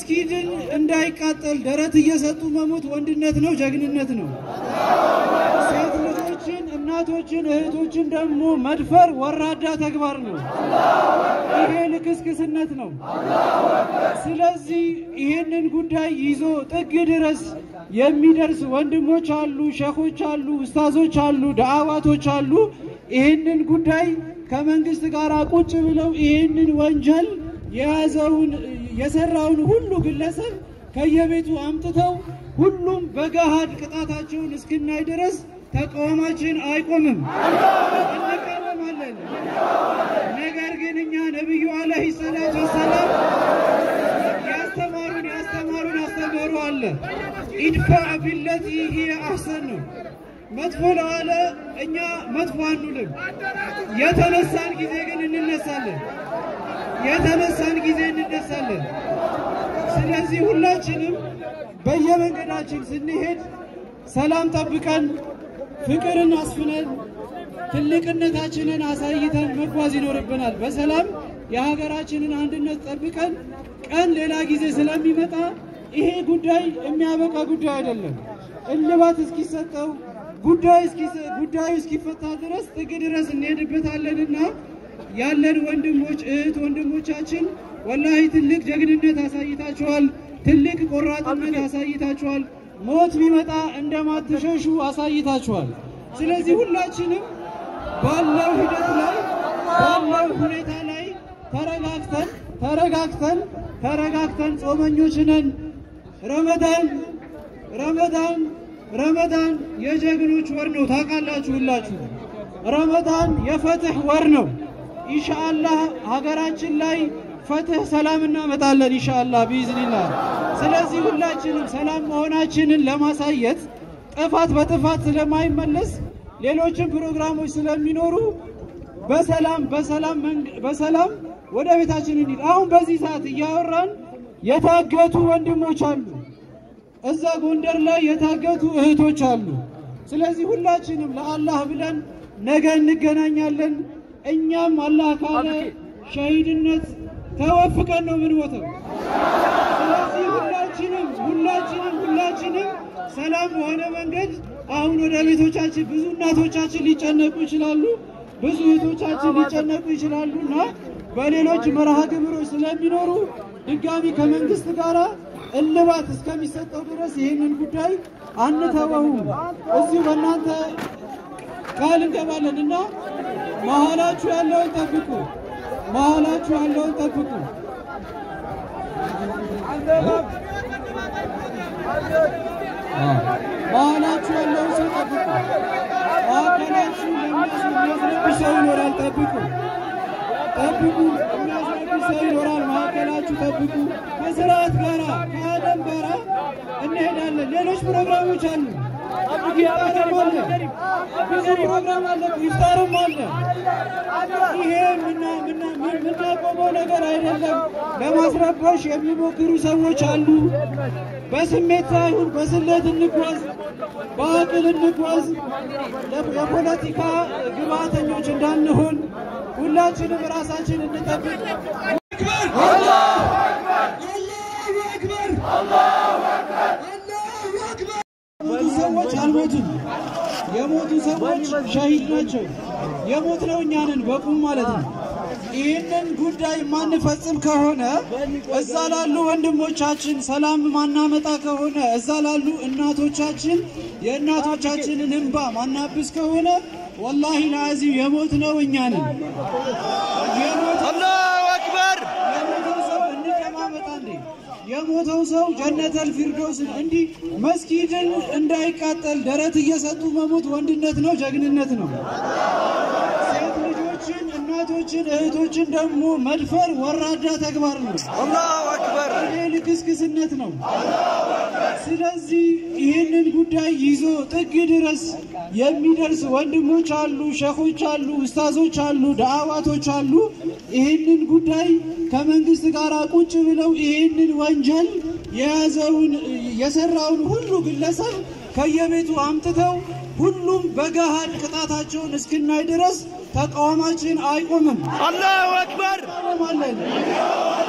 መስጊድን እንዳይቃጠል ደረት እየሰጡ መሞት ወንድነት ነው፣ ጀግንነት ነው። ሴት ልጆችን፣ እናቶችን፣ እህቶችን ደግሞ መድፈር ወራዳ ተግባር ነው። ይሄ ልክስክስነት ነው። ስለዚህ ይህንን ጉዳይ ይዞ ጥግ ድረስ የሚደርስ ወንድሞች አሉ፣ ሸኾች አሉ፣ ኡስታዞች አሉ፣ ዳዕዋቶች አሉ። ይህንን ጉዳይ ከመንግስት ጋር ቁጭ ብለው ይህንን ወንጀል የያዘውን የሰራውን ሁሉ ግለሰብ ከየቤቱ አምጥተው ሁሉም በገሃድ ቅጣታቸውን እስክናይ ድረስ ተቃውማችን አይቆምም፣ እንቃወማለን። ነገር ግን እኛ ነቢዩ አለይሂ ሰላቱ ወሰላም ያስተማሩን ያስተማሩን አስተምህሮ አለ። ኢድፋዕ ቢለቲ ሂየ አሕሰን ነው። መጥፎ ለዋለ እኛ መጥፎ አንልም። የተነሳን ጊዜ ግን እንነሳለን። የተነሳን ጊዜ እንነሳለን። ስለዚህ ሁላችንም በየመንገዳችን ስንሄድ ሰላም ጠብቀን ፍቅርን አስፍነን ትልቅነታችንን አሳይተን መጓዝ ይኖርብናል። በሰላም የሀገራችንን አንድነት ጠብቀን ቀን ሌላ ጊዜ ስለሚመጣ ይሄ ጉዳይ የሚያበቃ ጉዳይ አይደለም። እልባት እስኪሰጠው ጉዳዩ እስኪፈታ ድረስ ጥግ ድረስ እንሄድበታለንና ያለን ወንድሞች እህት ወንድሞቻችን ወላሂ ትልቅ ጀግንነት አሳይታችኋል። ትልቅ ቆራጥነት አሳይታችኋል። ሞት ቢመጣ እንደማትሸሹ አሳይታችኋል። ስለዚህ ሁላችንም ባለው ሂደት ላይ ባለው ሁኔታ ላይ ተረጋግተን ተረጋግተን ተረጋግተን ጾመኞች ነን። ረመዳን ረመዳን ረመዳን የጀግኖች ወር ነው። ታውቃላችሁ ሁላችሁ። ረመዳን የፈትህ ወር ነው። ኢንሻአላህ ሀገራችን ላይ ፈትህ ሰላም እናመጣለን ኢንሻአላህ ቢኢዝኒላህ። ስለዚህ ሁላችንም ሰላም መሆናችንን ለማሳየት ጥፋት በጥፋት ስለማይመለስ ሌሎችም ፕሮግራሞች ስለሚኖሩ በሰላም በሰላም በሰላም ወደ ቤታችን እንሂድ። አሁን በዚህ ሰዓት እያወራን የታገቱ ወንድሞች አሉ። እዛ ጎንደር ላይ የታገቱ እህቶች አሉ። ስለዚህ ሁላችንም ለአላህ ብለን ነገ እንገናኛለን። እኛም አላህ ካለ ሸሂድነት ተወፍቀን ነው የምንሞተው። ስለዚህ ሁላችንም ሁላችንም ሁላችንም ሰላም በሆነ መንገድ አሁን ወደ ቤቶቻችን ብዙ እናቶቻችን ሊጨነቁ ይችላሉ፣ ብዙ እህቶቻችን ሊጨነቁ ይችላሉ እና በሌሎች መርሃ ግብሮች ስለሚኖሩ ድጋሚ ከመንግስት ጋር እልባት እስከሚሰጠው ድረስ ይህንን ጉዳይ አንተወውም። እዚሁ በእናንተ ቃል እንገባለን እና መሀላችሁ ያለውን ጠብቁ፣ መሀላችሁ ያለውን ጠብቁ። መሀላችሁ ያለውን ሰው ጠብቁ። ማዕከላችሁ የሚያስረብሽ ሰው ይኖራል፣ ጠብቁ ጠብቁ። የሚያስረብሽ ሰው ይኖራል፣ ማዕከላችሁ ጠብቁ። ከስርዓት ጋራ ከአደም ጋራ እንሄዳለን። ሌሎች ፕሮግራሞች አሉ። ኢፍጣርም አለ፣ ብዙ ፕሮግራም አለ፣ ኢፍጣርም አለ። ይሄ የምናቆመው ነገር አይደለም። ለማስረበሽ የሚሞክሩ ሰዎች አሉ። በስሜት ሳይሆን በስሌት እንጓዝ፣ በአቅል እንጓዝ። የፖለቲካ ግብአተኞች እንዳንሆን ሁላችንም ራሳችን እንጠብቅ። የሞቱ ሰዎች አልሞቱም። የሞቱ ሰዎች ሸሂድ ናቸው። የሞት ነው እኛንን በቁም ማለት ነው። ይህንን ጉዳይ ማንፈጽም ከሆነ እዛ ላሉ ወንድሞቻችን ሰላም ማናመጣ ከሆነ እዛ ላሉ እናቶቻችን የእናቶቻችንን እንባ ማናብስ ከሆነ ወላሂ ለአዚም የሞት ነው እኛንን አላሁ አክበር የሞተው ሰው እንደማመጣ እንዴ የሞተው ሰው ጀነተል ፊርዶስን እንዲህ መስጊድን እንዳይቃጠል ደረት እየሰጡ መሞት ወንድነት ነው፣ ጀግንነት ነው። ሴት ልጆችን፣ እናቶችን፣ እህቶችን ደግሞ መድፈር ወራዳ ተግባር ነው። አላሁ አክበር ይሄ ልክስክስነት ነው። ስለዚህ ይህንን ጉዳይ ይዞ ጥግ ድረስ የሚደርስ ወንድሞች አሉ፣ ሸኾች አሉ፣ ኡስታዞች አሉ፣ ዳዕዋቶች አሉ። ይህንን ጉዳይ ከመንግስት ጋር ቁጭ ብለው ይህንን ወንጀል የያዘውን የሰራውን ሁሉ ግለሰብ ከየቤቱ አምጥተው ሁሉም በገሃድ ቅጣታቸውን እስክናይ ድረስ ተቃውማችን አይቆምም። አላሁ አክበር እንቃወማለን።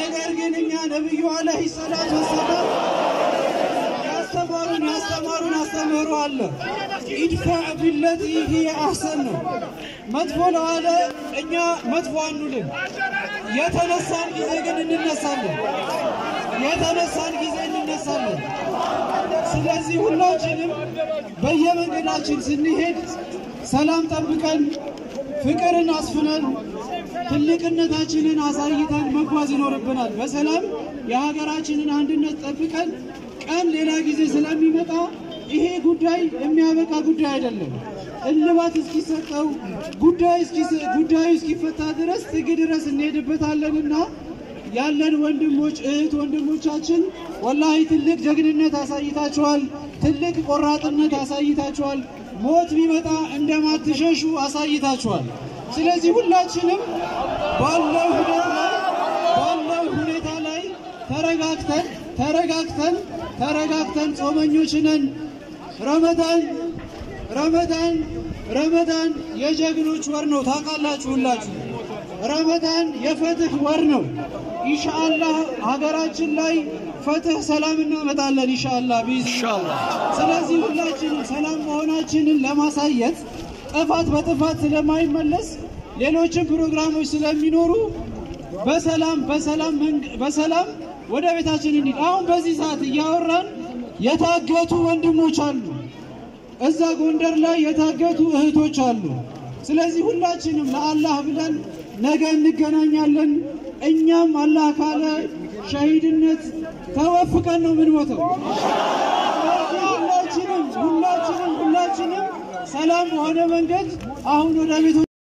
ነገር ግን እኛ ነቢዩ አለይሂ ሰላቱ ወሰላም ያስተማሩን ያስተማሩን አስተምህሮ አለ። ኢድፋዕ ቢለቲ ሂየ አሕሰን ነው። መጥፎ ለዋለ እኛ መጥፎ አንልም። የተነሳን ጊዜ ግን እንነሳለን። የተነሳን ጊዜ እንነሳለን። ስለዚህ ሁላችንም በየመንገዳችን ስንሄድ ሰላም ጠብቀን ፍቅርን አስፍነን ትልቅነታችንን አሳይተን መጓዝ ይኖርብናል። በሰላም የሀገራችንን አንድነት ጠብቀን ቀን ሌላ ጊዜ ስለሚመጣ ይሄ ጉዳይ የሚያበቃ ጉዳይ አይደለም። እልባት እስኪሰጠው ጉዳይ ጉዳዩ እስኪፈታ ድረስ ጥግ ድረስ እንሄድበታለንና ያለን ወንድሞች እህት ወንድሞቻችን ወላሂ ትልቅ ጀግንነት አሳይታችኋል። ትልቅ ቆራጥነት አሳይታችኋል። ሞት ቢመጣ እንደማትሸሹ አሳይታችኋል። ስለዚህ ሁላችንም ባለው ሁኔታ ላይ ባለው ሁኔታ ላይ ተረጋግተን ተረጋግተን ተረጋግተን ጾመኞች ነን። ረመዳን ረመዳን ረመዳን የጀግኖች ወር ነው። ታውቃላችሁ ሁላችሁ። ረመዳን የፍትህ ወር ነው። ኢንሻአላህ ሀገራችን ላይ ፍትህ፣ ሰላም እናመጣለን ኢንሻአላህ ቢኢዝኒላህ። ስለዚህ ሁላችንም ሰላም መሆናችንን ለማሳየት ጥፋት በጥፋት ስለማይመለስ ሌሎችን ፕሮግራሞች ስለሚኖሩ በሰላም በሰላም በሰላም ወደ ቤታችን እንሂድ። አሁን በዚህ ሰዓት እያወራን የታገቱ ወንድሞች አሉ። እዛ ጎንደር ላይ የታገቱ እህቶች አሉ። ስለዚህ ሁላችንም ለአላህ ብለን ነገ እንገናኛለን። እኛም አላህ ካለ ሸሂድነት ተወፍቀን ነው የምንሞተው። ስለዚህ ሁላችንም ሁላችንም ሁላችንም ሰላም በሆነ መንገድ አሁን ወደ ቤቶ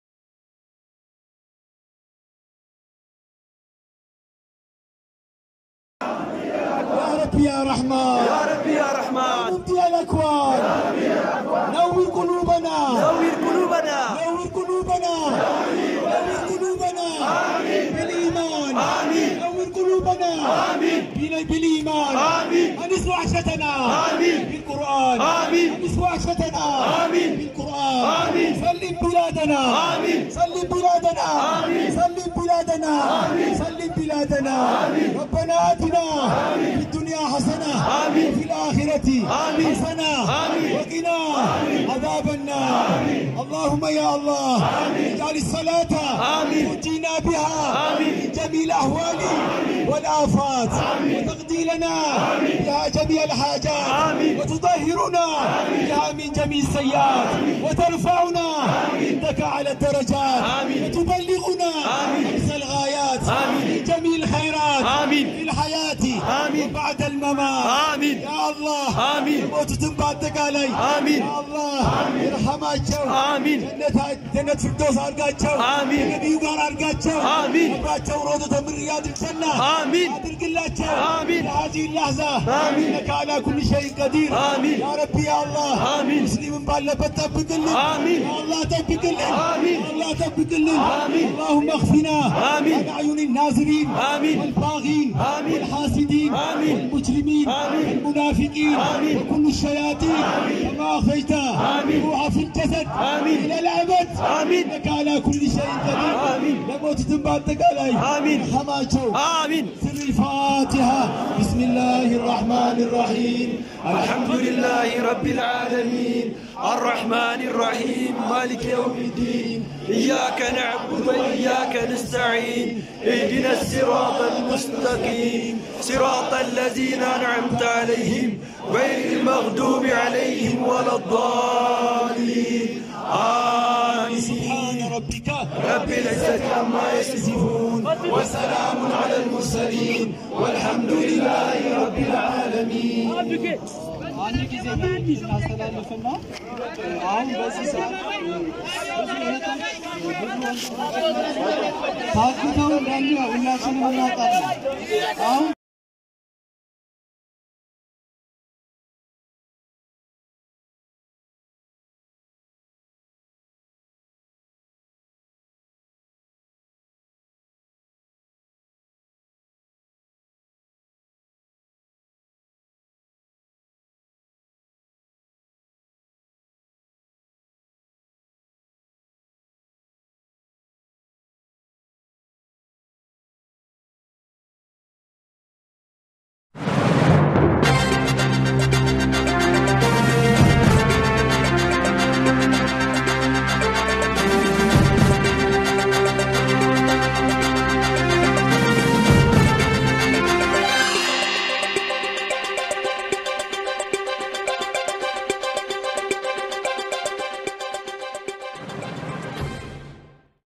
يا رب يا رحمن يا ربي يا رحمن مبدي الاكوان نور قلوبنا نور قلوبنا نور قلوبنا نور قلوبنا بالايمان نور قلوبنا بال- بالايمان انس وحشتنا بالقران انس وحشتنا بالقران سلم بلادنا سلم بلادنا سلم بلادنا سلم بلادنا ربنا اتنا في الدنيا حسنه وفي الاخره حسنه وقنا عذاب النار اللهم يا الله اجعل الصلاه تنجينا بها من جميع الاهوال والافات وتقضي لنا بها جميع الحاجات وتطهرنا بها من جميع السيئات وترفعنا عندك على الدرجات وتبلغنا اقصى الغايات من جميع الخيرات في الحياه وبعد الممات آمين. يا الله آمين. የሞቱትን በአጠቃላይ آمين. يا الله ይርሐማቸው آمين. ጀነት- ጀነት ፍርዶስ አድርጋቸው آمين. ከነቢዩ ጋር አድርጋቸው آمين. አብራቸው ሮዶ ተምር ያድርሰና آمين. አድርግላቸው آمين. ለሀዚህ ላሕዛ آمين. ኢነከ ዓላ ኩል ሸይን ቀዲር آمين. ያ ረቢ ያ አላህ آمين. ሙስሊምን ባለበት ጠብቅልን آمين. ያ አላህ ጠብቅልን آمين. ያ አላህ ጠብቅልን آمين. اللهم اخفنا آمين. عن أعين الناظرين آمين. والباغين آمين. والحاسدين آمين. والمجرمين آمين. والمنافقين آمين. وكل الشياطين كما أخرجت آمين. روح في الجسد آمين. إلى الأبد آمين. إنك على كل شيء قدير آمين. لموت تنباتك علي آمين. حماته آمين سر الفاتحة بسم الله الرحمن الرحيم الحمد لله رب العالمين الرحمن الرحيم مالك يوم الدين إياك نعبد وإياك نستعين اهدنا الصراط المستقيم صراط الذين أنعمت عليهم غير المغضوب عليهم ولا الضالين آمين سبحان ربك رب العزة عما يصفون وسلام على المرسلين والحمد لله رب العالمين አንድ ጊዜ መልዕክት እናስተላልፍና አሁን በዚህ ሰዓት ብዙ እህቶች ብዙ ወንድሞች ታግተው እንዳሉ ሁላችንም እናውቃለን። አሁን